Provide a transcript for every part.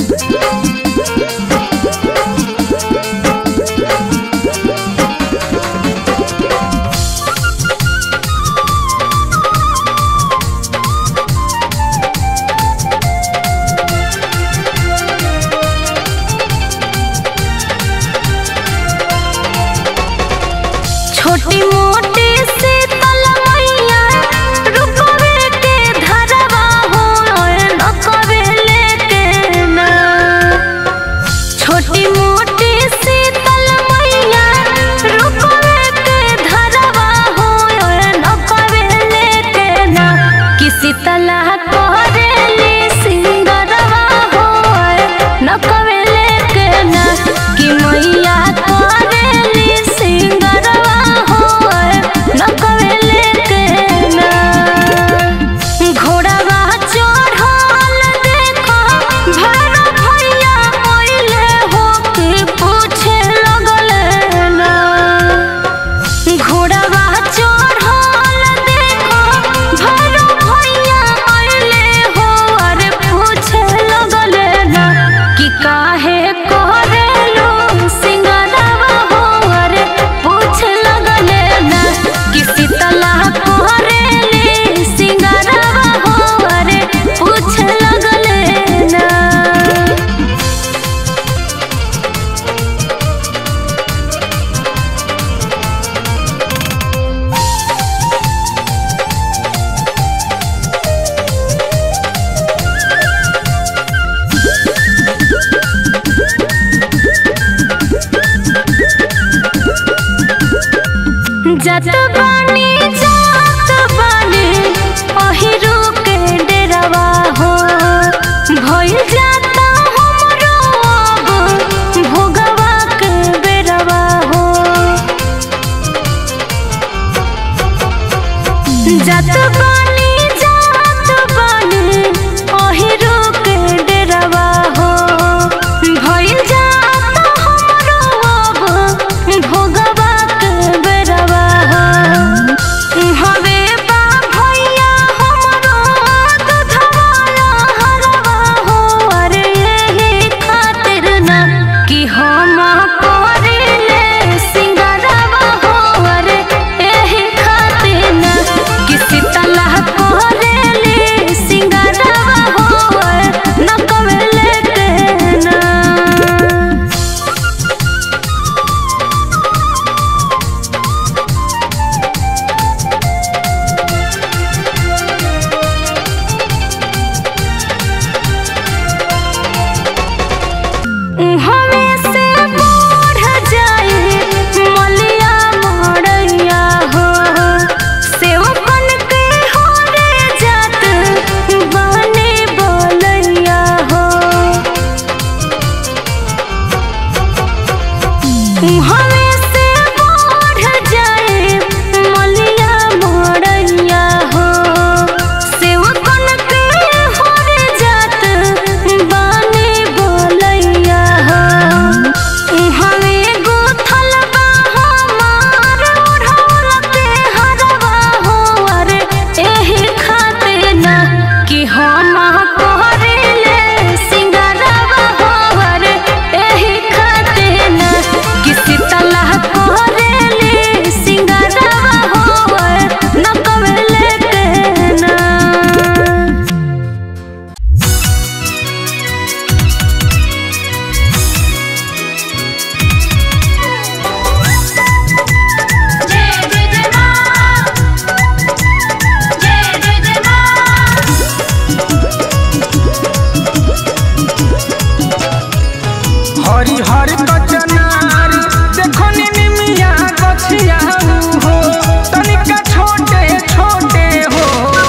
छोटी मोटी से तलमैया रुकवे के धरवा हो लकवे लेके ना छोटी मोटी से तलमैया रुकवे के धरवा हो लकवे लेके ना किसी तलह करेली सिंगरवा हो नकवे लेके ना कि मैया करेली सिंगरवा हो नकवे लेके ना घोड़ावा चढ़ल देखो भर भैया मोइले हो के पूछे लगल ना घोड़ावा चढ़ल देखो भर भैया मोइले हो अरे पूछे लगल ना कि काहे करेलो सिंगरवा हो अरे पूछे लगल ना कि शीतला करेली सिंगरवा हो अरे पूछे लगल ना जत बानी जात बानी अहिरू के डेरवा हो भइल जाता हमरो अब भोगवा के बेरवा हो जत बानी जात बानी अहिरू के डेरवा हो भइल जाता हमरो अब भोगवा के बेरवा हो हवे बा भैया हमरो दुधवाला हरवा हो अरे यही खातिर ना कि हम करिले सिंगरवा हो अरे यही खातिर ना कि शीतला करेली सिंगरवा हो नकवेले के ना हमें से बढ़ जाए मलिया मड़ैया हो सेवकन के हो रे जात बने बोलैया हो हमें से बढ़ जाए मलिया मड़ैया हो सेवकन के हो रे जात बने बोलैया हो हमें गुथल बा हमार ओढ़ौल के हरवा हो अरे एही खातिर ना कि हम करेले सिंगरवा हो अरे एही खातिर ना कि शीतला करेले सिंगरवा हो नकवेले के ना जय जय जय मां जय जय जय मां हरि हरि कचनार देखो निमिया गछिया हो तनिका छोटे छोटे हो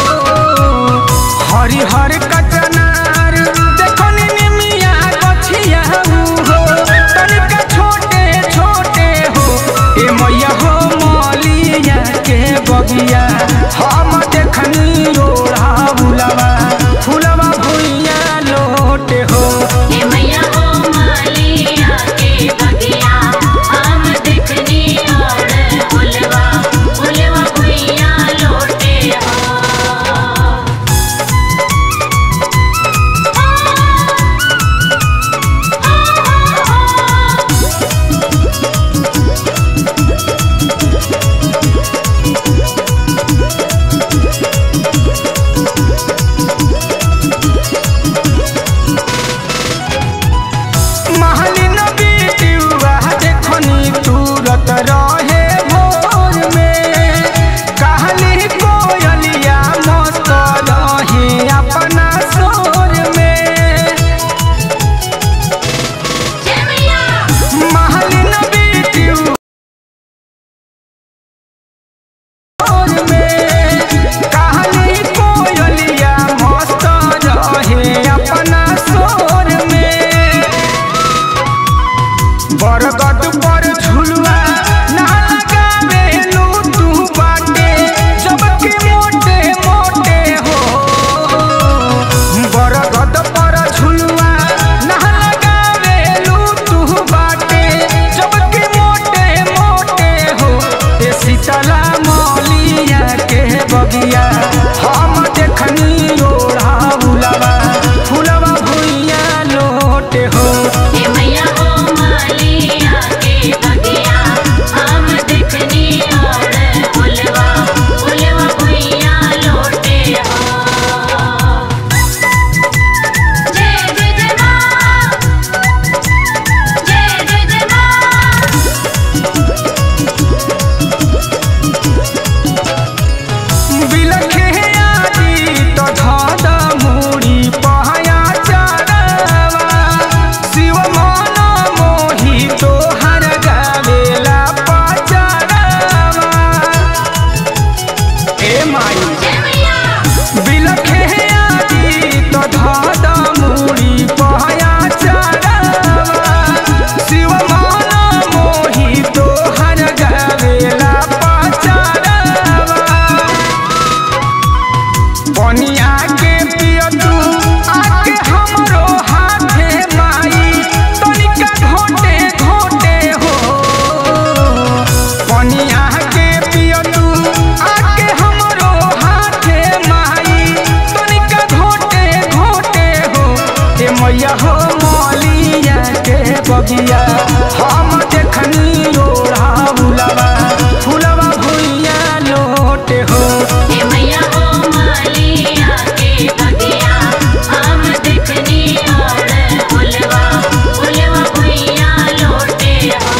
हरि हरि कचनार देखो निमिया गछिया हो तनिका छोटे छोटे हो ए मैया हो मलिया के बगिया हम देखनी रोड़ा बुलवा फुलवा भुइया लोटे हो हे मैया हो मालिया के बगिया हम देखनी और फुलवा फुलवा भुइया लोटे हो मैया के बगिया हम देखनी ओढ़ा बुलवा फुलवा भुइया लोटे हो हे मैया हो मालिया के बगिया हम देखनी और फुलवा फुलवा भुइया लोटे हो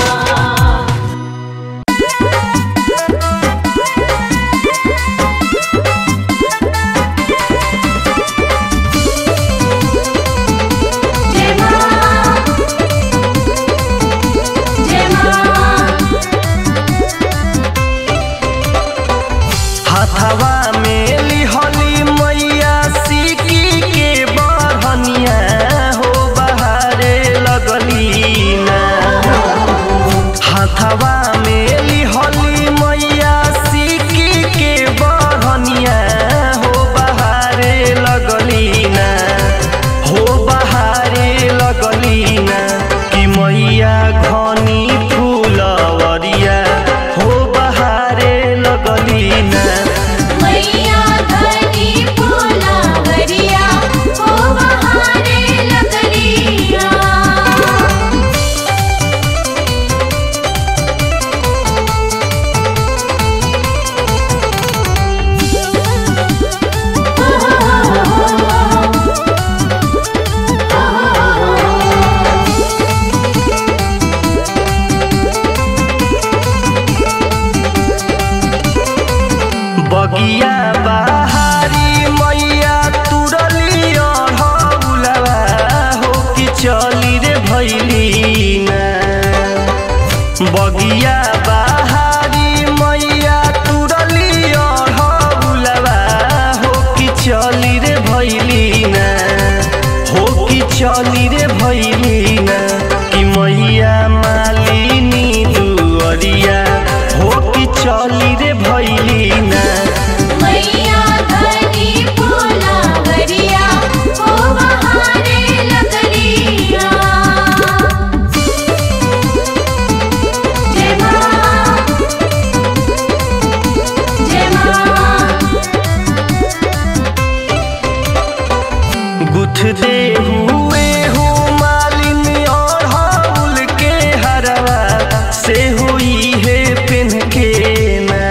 जय मां जय मां हथवा में लिहली मैया सिकी के बहनिया हो बहारे लगली ना हथवा में लिहली मैया सिकी के बहनिया हो बहारे लगली ना हो बहारे लगली ना कि मैया घनी फूलवरिया हो बहारे लगली ना मैया धनी फूलावरिया ओ बहारे लगलिया बगिया बहारी मैया तुरली अढ़ौलवा हो कि चली रे भैली ना बगिया बहारी मैया तुरली अढ़ौलवा हो कि चली रे भैली ना हो कि चली रे भैली ना कि मैया मालिनी दुअरिया हो कि चली रे भैली ना मैया धनी फूलावरिया ओ बहारे लगलिया जय मां जय मां गुथ दे हुए हो मालिन और हाउल के हरवा से हुई है पिन के ना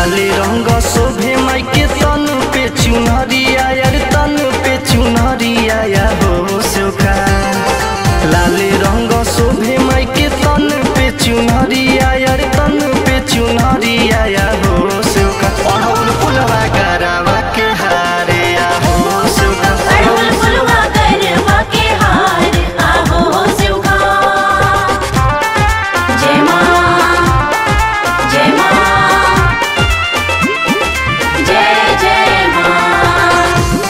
लाले रंग शोभे माई के तन पे चुनरिया यार तन पे चुनरिया या हो सोखा लाले रंग शोभे माई के तन पे चुनरिया यार तन पे चुनरिया या हो सोखा अड़हुल फुलवा करावा के हारे या हो सोखा अड़हुल फुलवा करवा के हार आहो शिवका जय माँ जय माँ जय जय माँ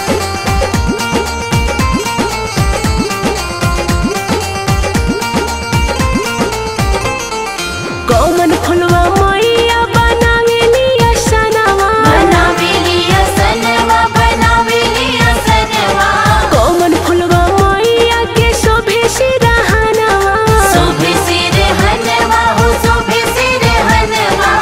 कौमन फुलवा मैया बनावेली असनवा बनावेली असनवा बनावेली असनवा कौमन फुलवा मैया के शोभे सिरहनवा शोभे सिर हनवा हो शोभे सिर हनवा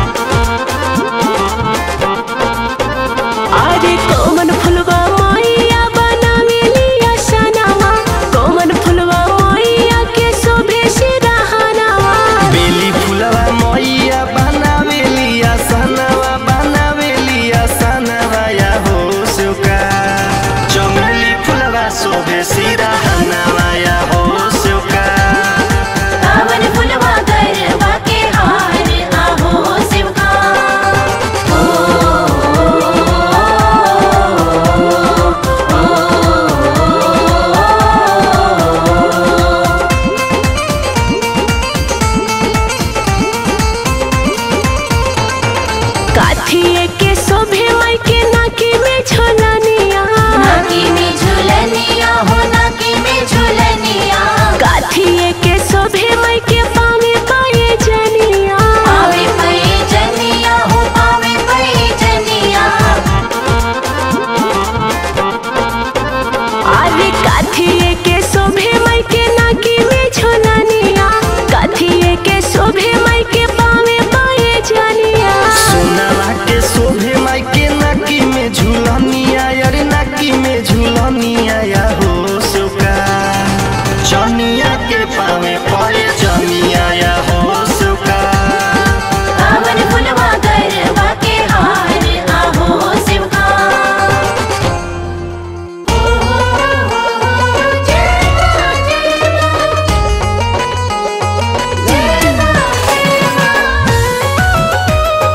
अरे कौमन फुलवा मैया बनावेली असनवा कौमन फुलवा मैया के शोभे सिरहनवा बेली फुलवा मैया बनावेली आसनवा बनावेली आसनवा या हो सोका चमेली फुलवा शोभे सिरहनवा या हो सोका कावन फुलवा करवा के हार आहो शिवका ओ काठिए के शोभे माई के नाकी में झोलनिया नाकी में झुलनिया हो नाकी में झुलनिया काठिए के शोभे माई के पावे पाए जनिया पावे पई जनिया हो पावे पई जनिया अरे काठिए के शोभे माई के नाकी में झोलनिया काठिए के शोभे माई के पावे पाए जनिया सोनावा के शोभे माई के नाकी में झूलनिया यार नाकी में झूलनिया या हो सोका चनिया के पावे पड़े चनिया या हो सोका कावन फुलवा करवा के हार आहो शिवका जय माँ जय माँ जय माँ जय माँ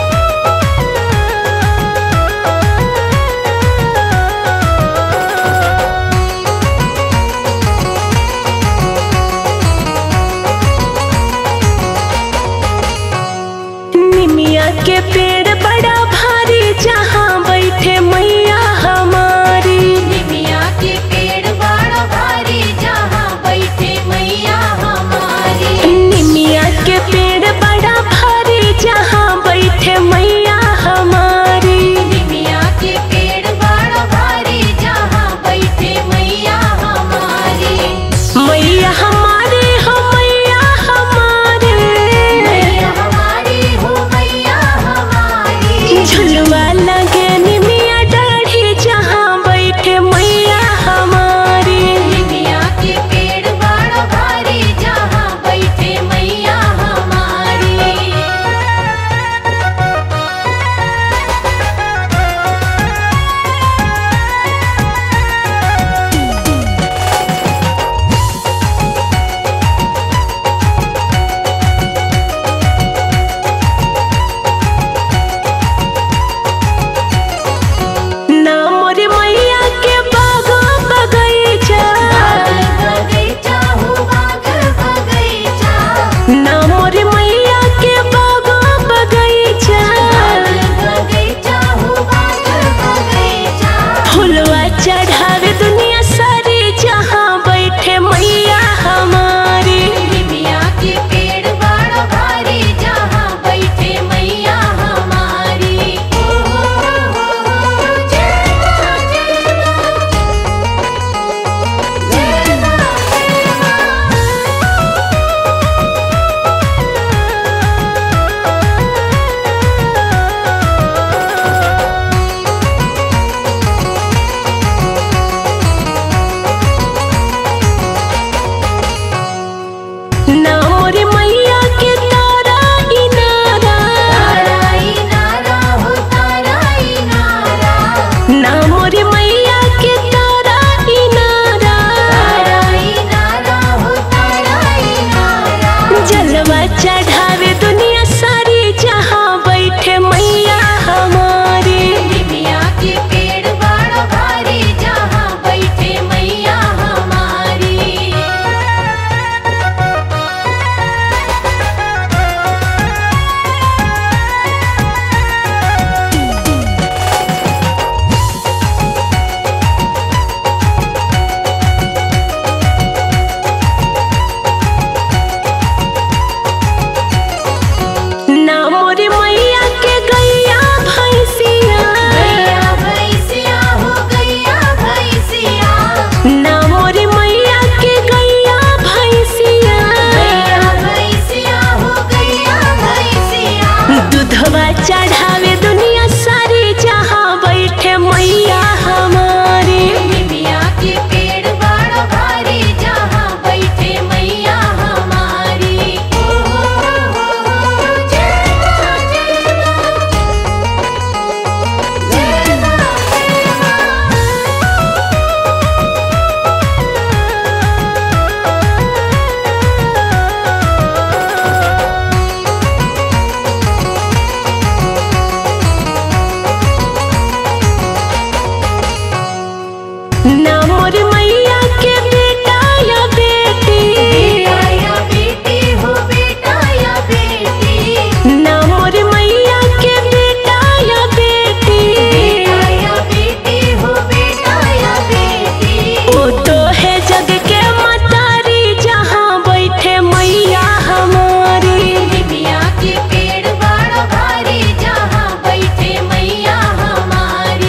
निमिया के पेड़ बड़ा भारी जहाँ बैठे मैया हमारी निमिया के पेड़ बड़ा भारी जहाँ बैठे मैया हमारी निमिया के पेड़ बड़ा भारी जहाँ बैठे मैया हमारी निमिया के पेड़ बड़ा भारी जहाँ बैठे मैया हमारी मैया हमारे हो मैया हमारे मैया हमारी हो मैया फुलवा चढ़ावे दुनिया सारी जहाँ बैठे मैया हमारी निमिया के पेड़ बड़ा भारी जहाँ बैठे मैया हमारी ओ जय माँ जय माँ जय माँ जय माँ ना मोर मैया के बेटा या बेटी बेटा या बेटी हो बेटा या बेटी ना मोर मैया के बेटा या बेटी बेटा या बेटी हो बेटा या बेटी वो तो है जग के मतारी जहाँ बैठे मैया हमारी निमिया के पेड़ बड़ा भारी जहाँ बैठे मैया हमारी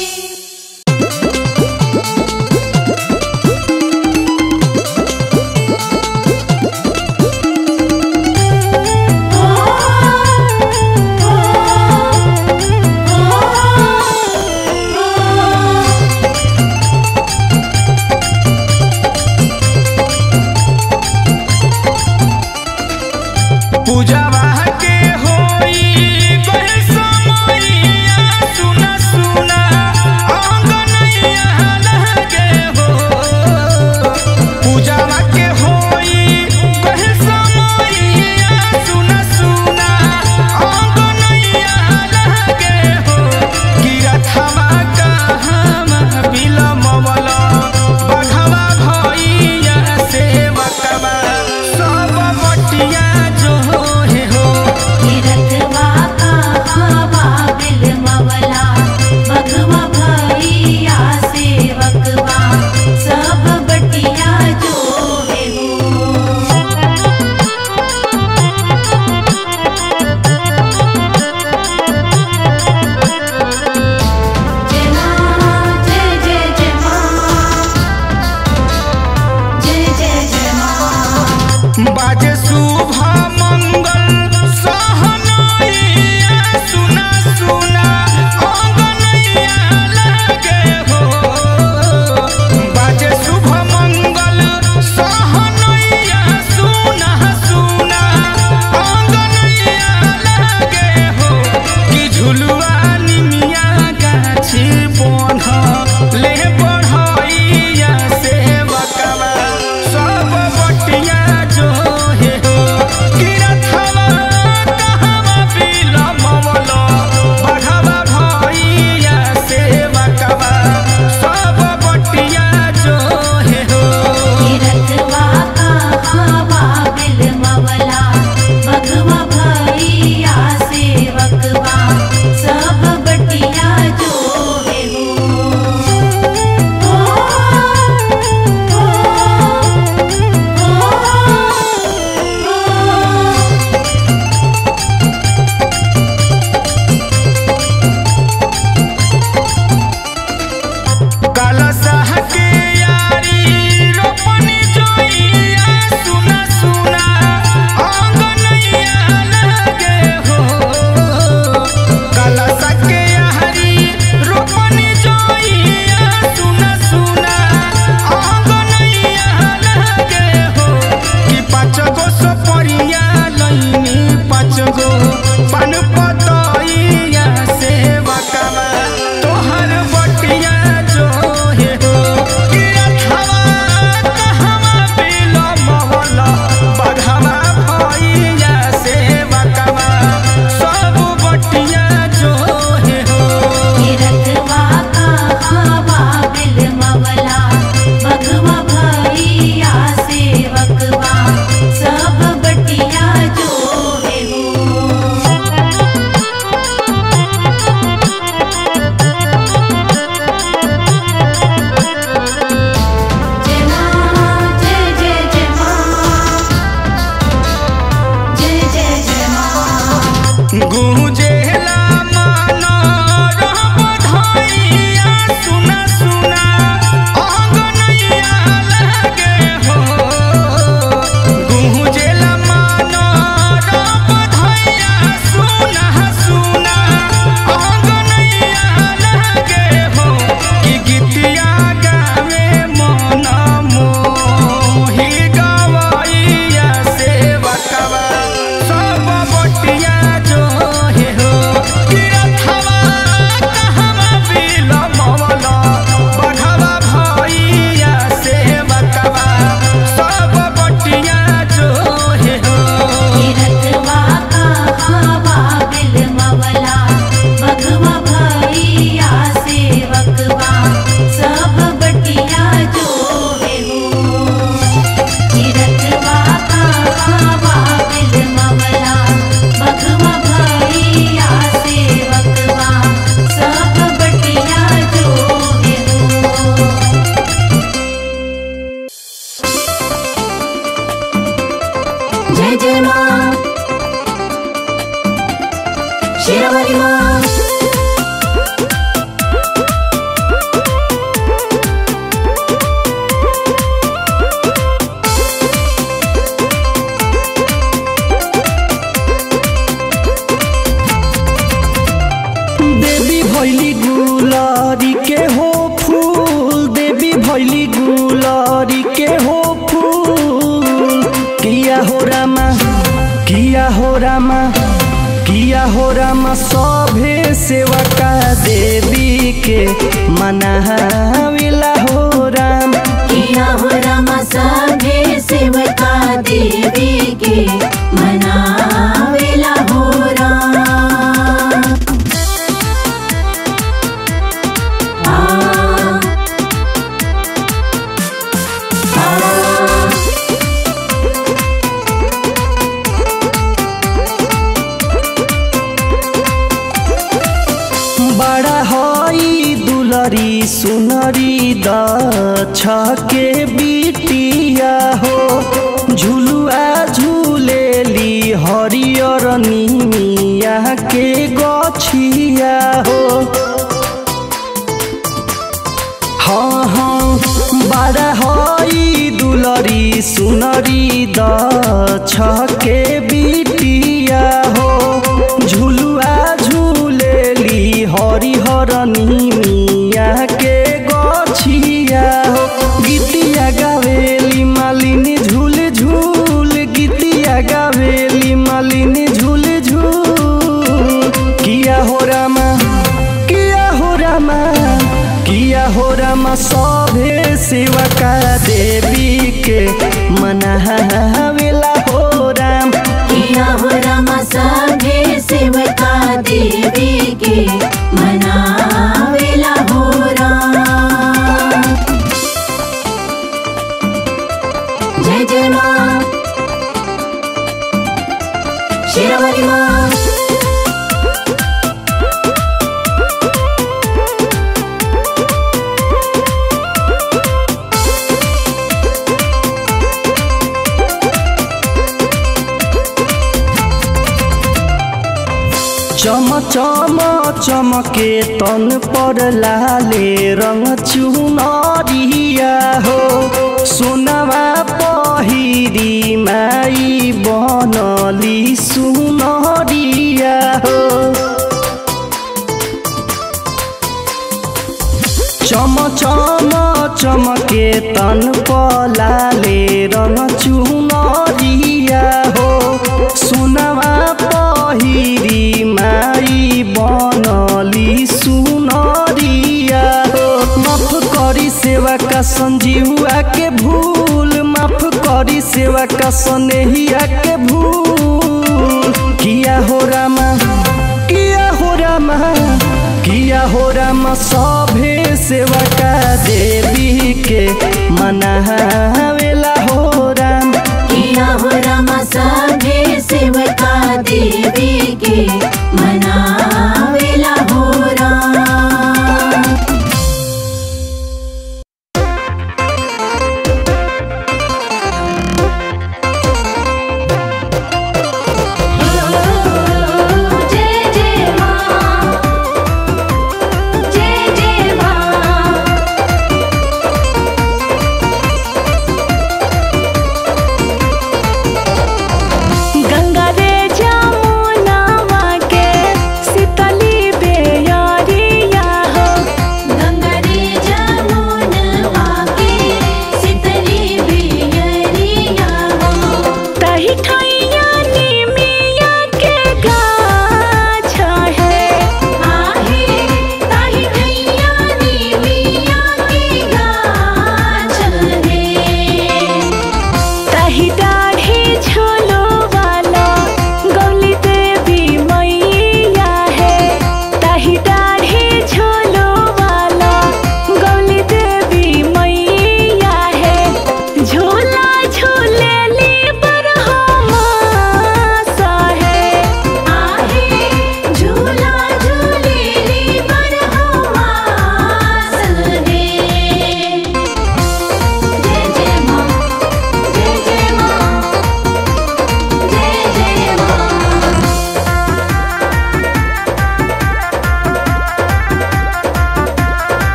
पूजवा के होई गए समैया सुना सुना आंगनैया लगे हो पूजवा के होई गए समैया सुना सुना आंगनैया लगे हो गिरथवा कहाँ बिलमवला बघवा भैया सेवकवा सब बटिया जो हे हो रथवा कहाँ बिल मवला बघवा भैया सेवकवा सब बटिया जो है हो जय माँ जय जय जय माँ जय जय जय माँ बाजे शुभ मंगल सहनैया सुना सुना अंगनैया लगे हो बाजे शुभ मंगल सहनैया सुना सुना अंगनैया लगे हो कि झुलुआ निमिया गाछी बन्ह ले बढ़ैया सेवकवा सब बटिया जो हे हो गिरथवा कहवा बिलमवल बढ़वा भैया सेवकवा सब बटिया जो हे हो रथवा कहाँ बिल मवला बघवा भैया सेवकवा सब बटिया जो है हो ओ, ओ, ओ, ओ। कलशह के यारी रोपनी जोइया सुना सुना आंगनैया लगे हो कलशह के यारी रोपनी जोइया सुना सुना आंगनैया लगे हो कि पाँच गो सपरिया लैनी पाँच गो पान पतैया सेवकवा तोहर बटिया जो हे हो कि रथवा कहवा बिलमवल बघवा भैया सेवकवा सब बटिया जो हे हो रथवा कहाँ बिल मवला बघवा भैया सेवकवा सब बटिया जो है हो जय माँ जय जय जय माँ जय जय जय माँ गूंजेला मानो रब धैया सुना सुना आंगनैया लगे हो गूंजेला मानो रब धैया सुना शेरावाली माँ देवी भैली गुलारी के हो फूल देवी भैली गुलारी के हो फूल किया हो रामा किया हो रामा किया हो रामा सभे सेवा का देवी के मनाविला हो राम किया हो रामा सभे सेवका देवी के मनावेला हो राम आ, आ, बड़ा हई दुलरी सुनरी दछ के बिटिया हो झुलुआ झूलेली हरियर निमिया के गछिया हो हाँ हाँ बड़ा हई दुलरी सुनरी दछ के बिटिया हो झुलुआ झूलेली हरिहर निमिया के गछिया हो गीतिया गावेली मालिनी झूल झूल गीतिया गावेली मालिनी झूल झूल किया हो रामा किया हो रामा किया हो रामा सभे सेवा का देवी के मनावेला हो राम किया हो रामा सभे सेवका देवी के मनावेला हो राम जय जय माँ शेरावाली माँ चम चम चमके तन पर लाले रंग चुनरिया हो सोनवा पहिरी माई बनली सुनरिया हो चम चम चमके तन पलाले रंग चुनरिया हो सुनवा पहिरी माई बनली सुनरिया हो माफ करी सेवा का संजीवा के भूल माफ करी सेवा का सनेहिया के भूल किया हो रामा किया हो रामा किया हो रामा सभे सेवा का देवी के मनावेला हो राम किया हो रामा सभे सेवका देवी के मनावेला हो राम जय जय माँ जय जय माँ गंगा रे जमुनावा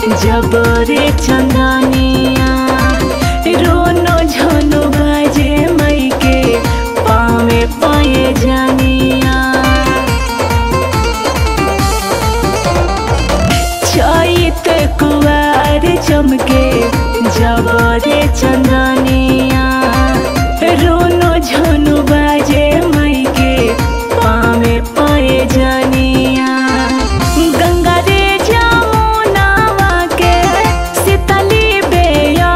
जब रे चंदनिया रोनो झनो बाजे मई के पावे पाए जानिया चैत कुवार चमके जब रे चंदनिया रोनो झनु बाजे मई के पावे पाए जानिया गंगा रे जमुनावा के शीतली बेया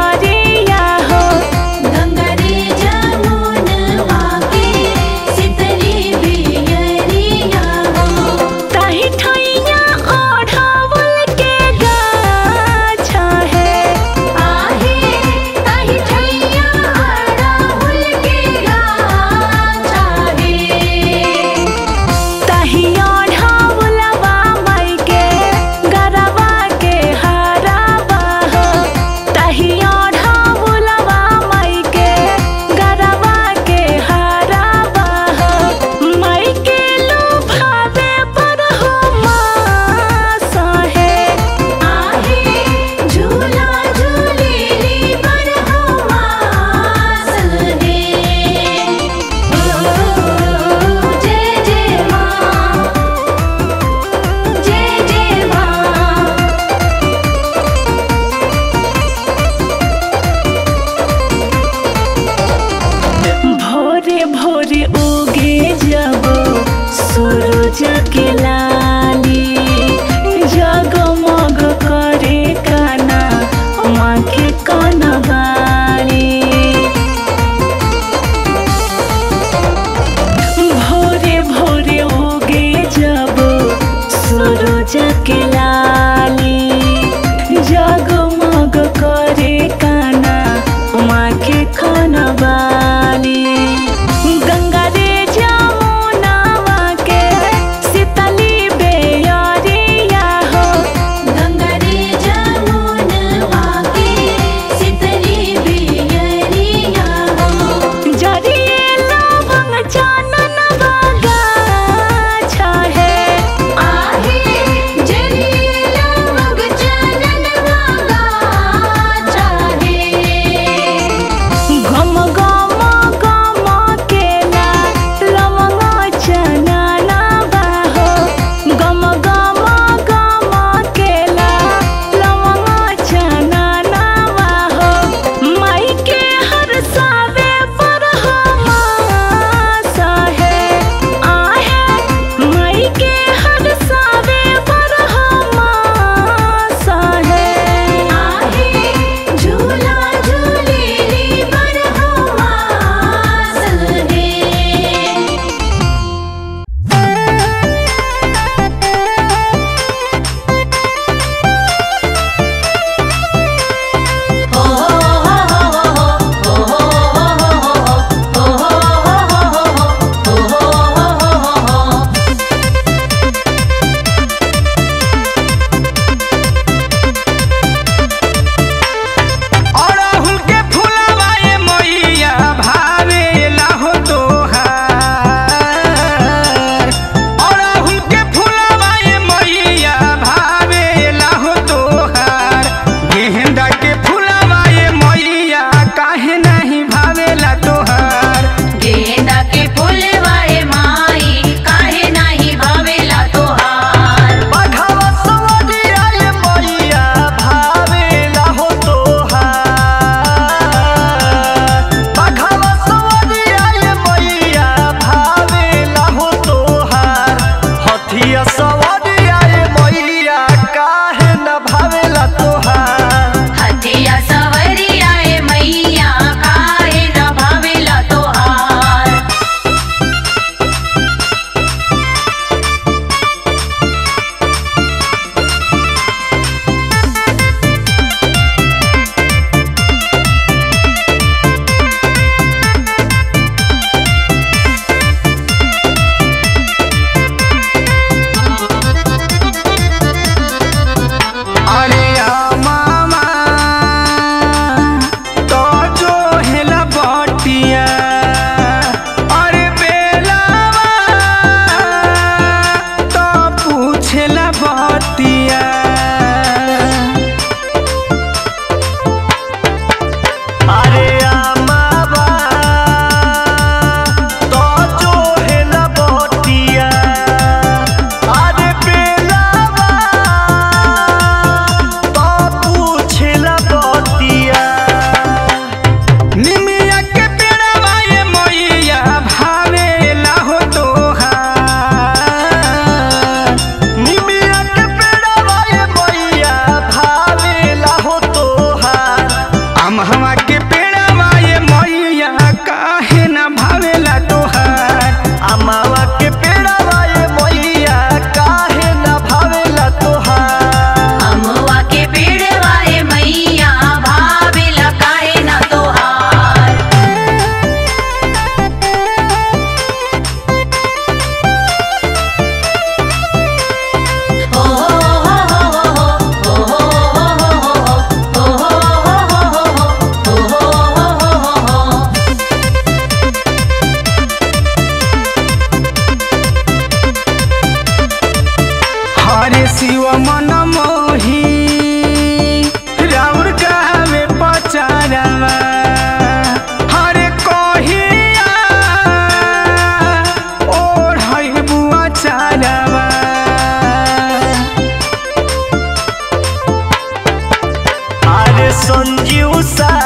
संजीव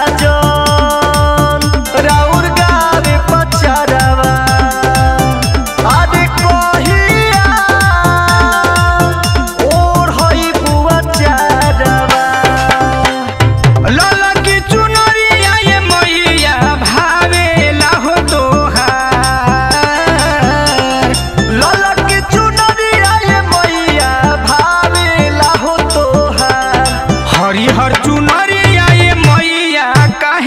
साजन राउर गावे पचारवा आदे कहिया ओर हई बुआ चारवा लाला की चुनरिया ये मैया भावेला हो तोहार ललक के चुनरिया ये मैया भावेला हो तोहार हरिहर चुनरिया ये मैया काहे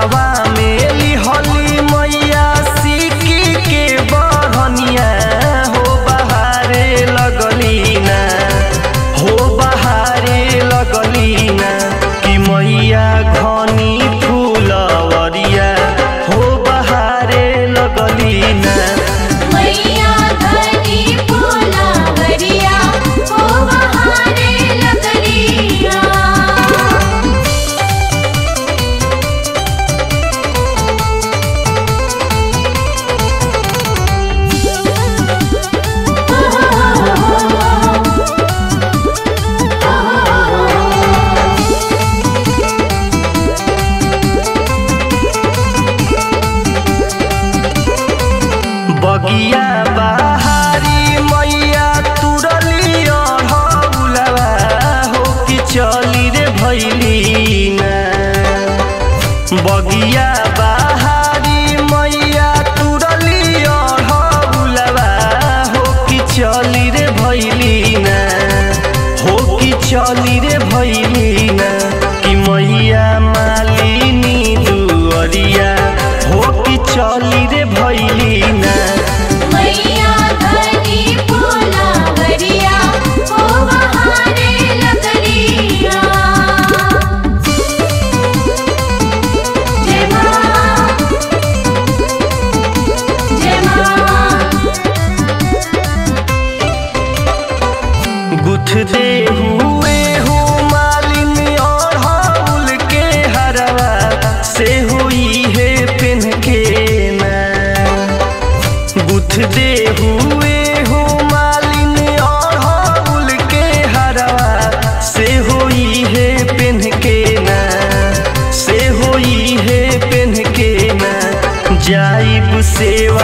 हथवा में लिहली मैया सिक्की के बहनिया हो बहारे लगली ना हो बहारे लगली ना कि मैया घनी फूलवरिया हो बहारे लगली ना मैया धनी फूलावरिया ओ बहारे लगलिया बगिया बहारी मैया तुरली अढ़ौलवा हो कि चली रे भैली ना बगिया बहारी मैया तुरली अढ़ौलवा हो कि चली रे भैली ना हो कि चली रे भैली ना कि मैया मालिनी दुअरिया हो कि चली रे भैली ना मैया धनी फूलावरिया ओ बहारे लगलिया जय मां जय मां गुथते हुए हो मालिन और हाउल के हरवा से हुई है पिन के ना गुथते हुए हो मालिन और हाउल के हरवा से हुई है पिन के ना से हुई है पिन के ना जाइब सेवा